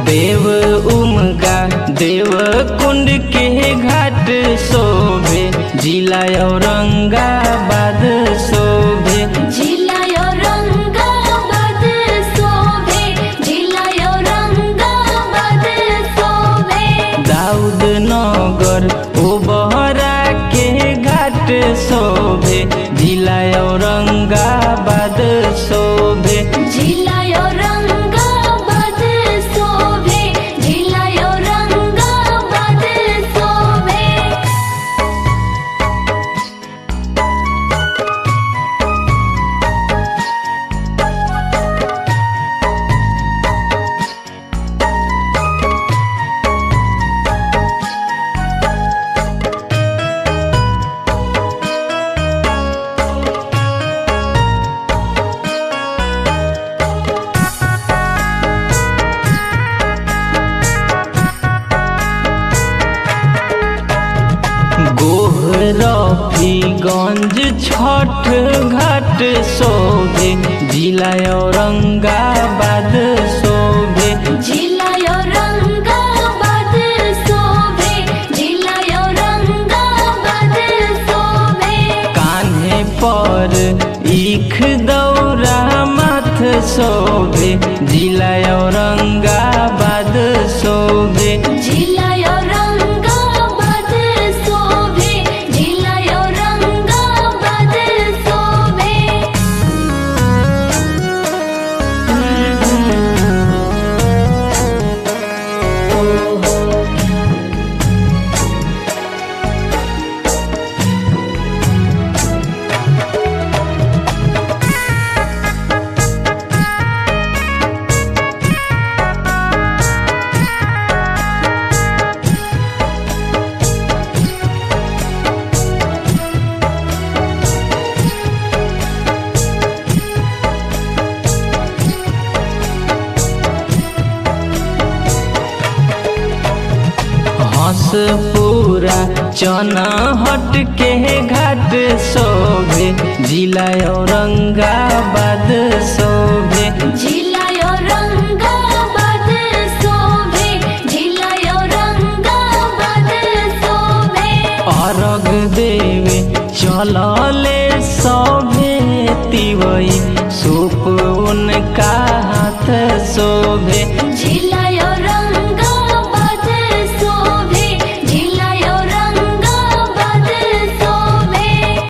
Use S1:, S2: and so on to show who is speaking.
S1: देव उमगा देव कुंड के घाट शोभे जिला औरंगाबाद शोभे
S2: जिला औरंगाबाद शोभे जिला औरंगाबाद शोभे
S1: दाऊद नगर ओबहरा के घाट शोभे जिला औरंगाबाद शोभे
S2: जिला औरंगाबाद शोभे जिला औरंगाबाद शोभे
S1: गोहरफीगंज छठ घाट शोभे जिला औरंगाबाद शोभे
S2: जिला औरंगाबाद शोभे जिला औरंगाबाद शोभे
S1: कान्हे पर ईख दौरा माथ शोभे जिला औरंगाबाद शोभे
S2: जिला औरंगाबाद शोभे जिला औरंगाबाद शोभे
S1: हंस पूरा चना हट के घाट शोभे जिला औरंगाबाद शोभे
S2: जिला औरंगाबाद शोभे जिला औरंगाबाद शोभे
S1: अर्घ देवे चलले सभे तिवई सूप उनका हाथ शोभे